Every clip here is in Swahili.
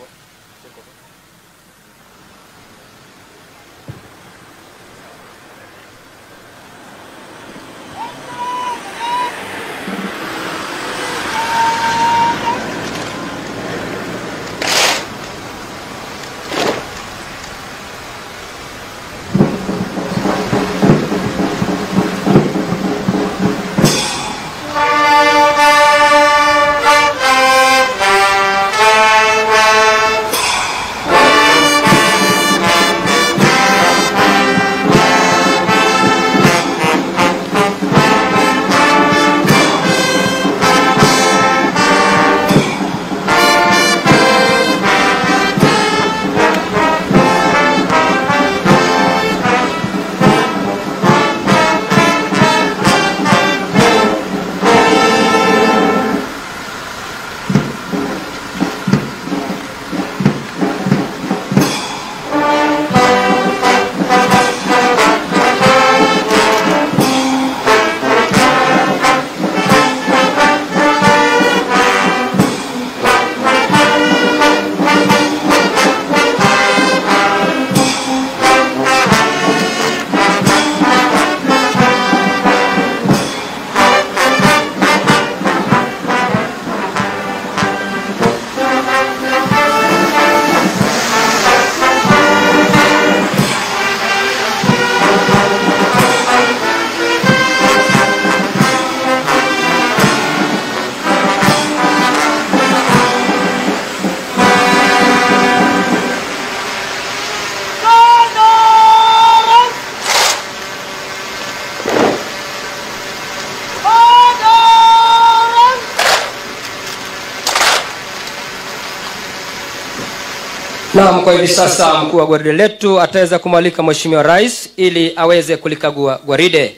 Naam, kwa hivi sasa mkuu wa gwaride letu ataweza kumwalika Mheshimiwa Rais ili aweze kulikagua gwaride.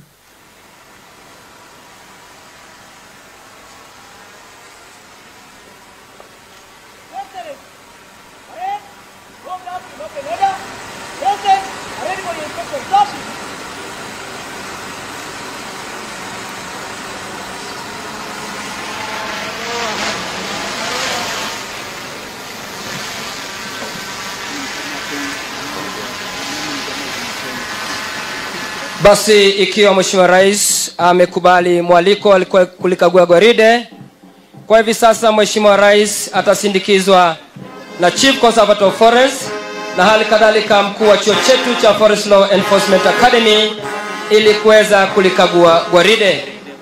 Basi ikiwa Mheshimiwa Rais amekubali mwaliko alikuwa kulikagua gwaride, kwa hivi sasa Mheshimiwa Rais atasindikizwa na Chief Conservator of Forest na hali kadhalika mkuu wa chuo chetu cha Forest Law Enforcement Academy ili kuweza kulikagua gwaride.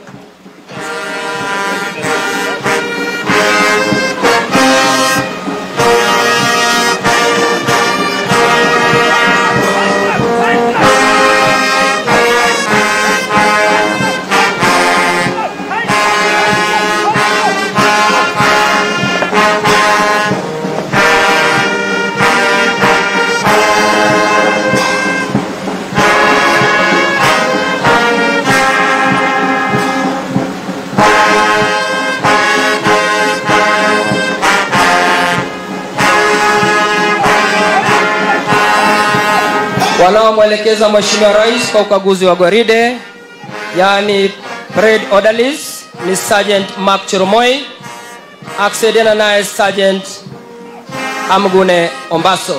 wanaomwelekeza Mheshimiwa Rais kwa ukaguzi wa gwaride, yaani parade orderlies ni Sergeant Mark Choromoi akisaidiana naye Sergeant Amgune Ombaso.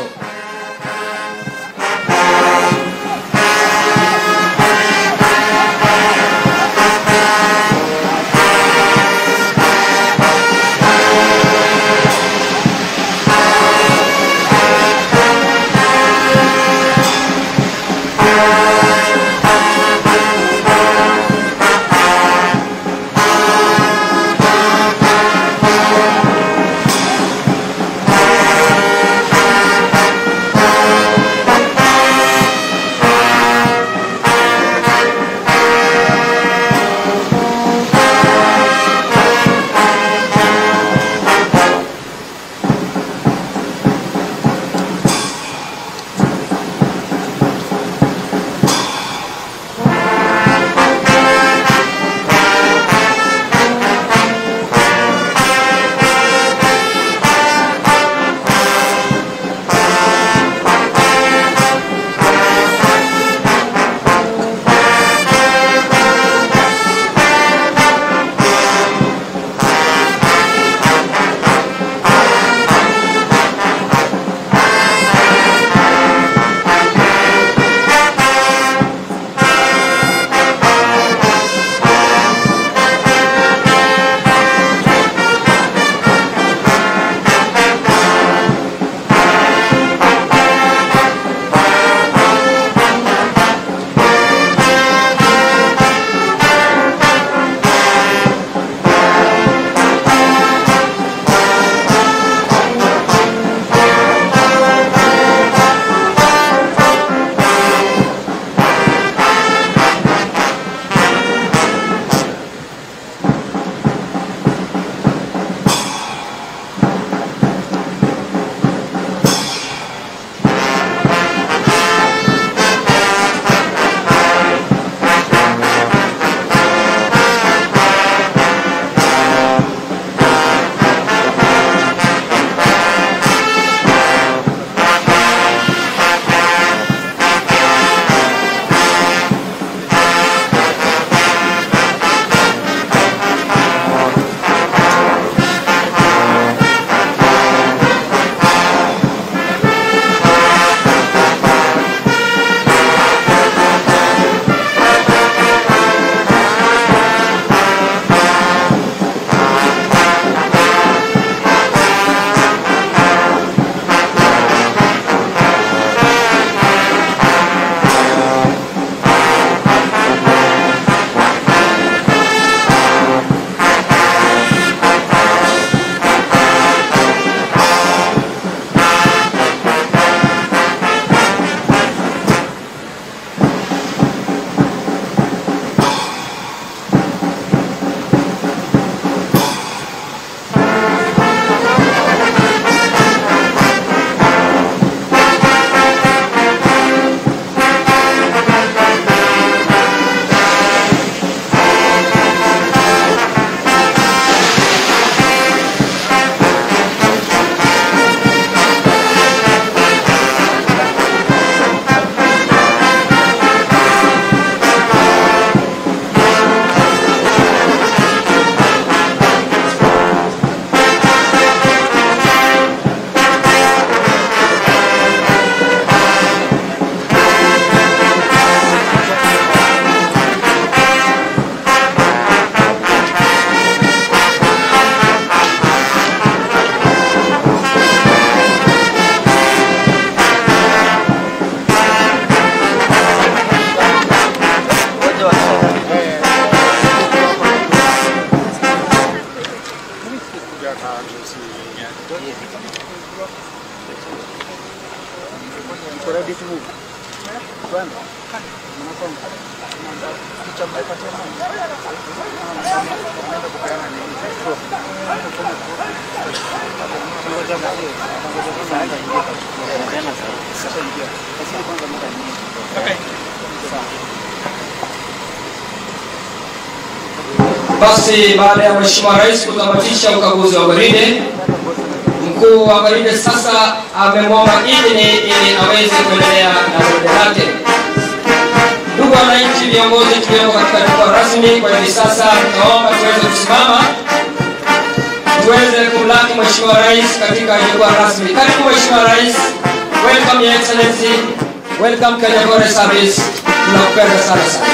Basi baada ya Mheshimiwa Rais kutamatisha ukaguzi wa gwaride, mkuu wa gwaride sasa amemwomba idhini ili aweze kuendelea na gwaride lake. Ndugu wananchi, viongozi tulioko katika jukwaa rasmi kwa hivi sasa, tunaomba tuweze kusimama tuweze kumlaki Mheshimiwa Rais katika jukwaa rasmi. Karibu Mheshimiwa Rais. Welcome Your Excellency. Welcome Kenya Forest Service. Tunakupenda sana sana.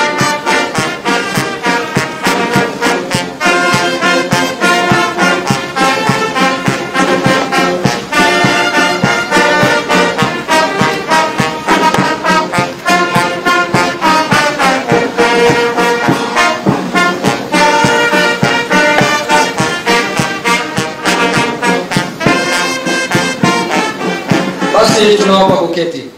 Basi tunaomba kuketi.